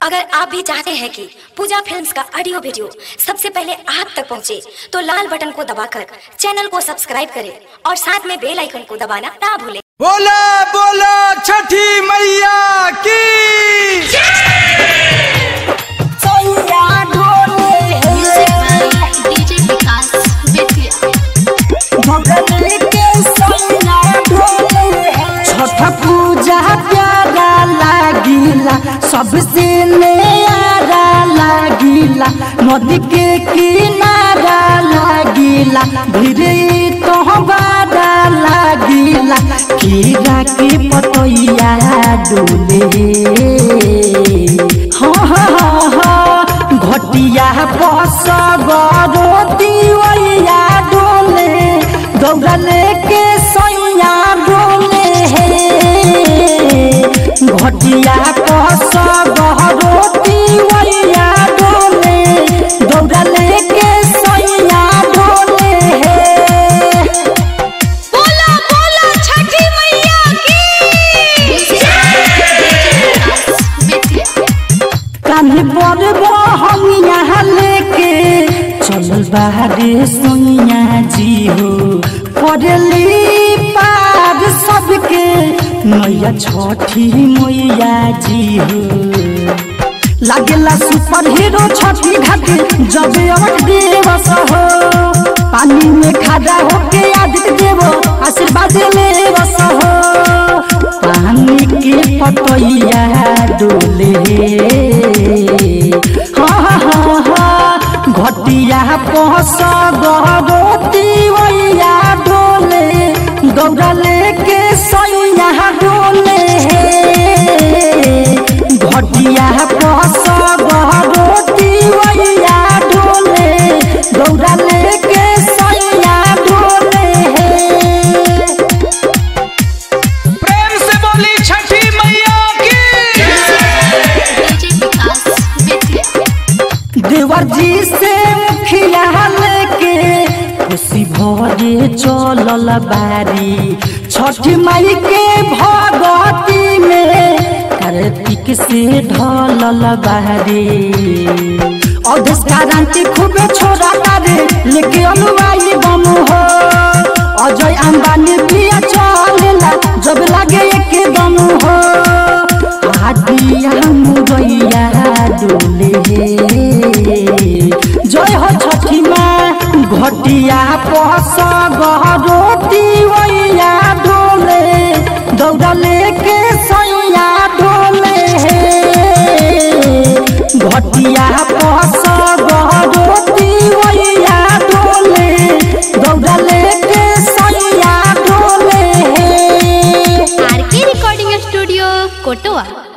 अगर आप भी चाहते हैं कि पूजा फिल्म्स का ऑडियो वीडियो सबसे पहले आप तक पहुंचे, तो लाल बटन को दबाकर चैनल को सब्सक्राइब करें और साथ में बेल आइकन को दबाना ना भूलें बोला बोला छठी मैया की डीजे विकास बेतिया छठ पूजा प्यारा लागिला सबसे नयारा लागिला नदी के किनारा लागिला धीरे तो बारा लागिला खीरा के पतैया डोले हाँ हाँ हाँ घटिया बस गरोती वैया डोले दौड़ा लेके सैया डोले घटिया बस गरोती वैया डोले दौड़ा लेके सैया डोले बोला बोला छठी मैया की बेतिया कान्हे पर हम यहाँ लेके चलल बाहरे सोनिया जी हो पड़ली पार सबके मैया छठी मैया जी हो लागेला सुपर हीरो छठी घाटे जब अवत दिवस हो पानी में खड़ा होके आदित्य देव आशीर्वाद ले बस हो पानी के पतैया डोले हाँ हाँ हाँ हाँ घटिया पहस गरोती वैया डोले दौड़ा लेके सैया डोले घटिया पहस गरोती वैया डोले दौड़ा लेके सैया डोले प्रेम से बोली छठी मैया की डीजे विकास बेतिया देवर जी से मुखिया लेके खुशी भरे चलल बारी छठी माई के भगवती में कार्तिक से ढलल बारी अवधेश क्रांति खूबे छोड़ा तारे लेके अनुवाई बम हो अजय अंबानी पिया चलेला जब लागे एक दम हो आदिया मुरैया डोले जय हो छठी माँ घटिया पस गरोती वैया डोले दौड़ा लेके सैया डोले घटिया पस गरोती वैया डोले दौड़ा लेके सैया डोले आर के रिकॉर्डिंग स्टूडियो कोटवा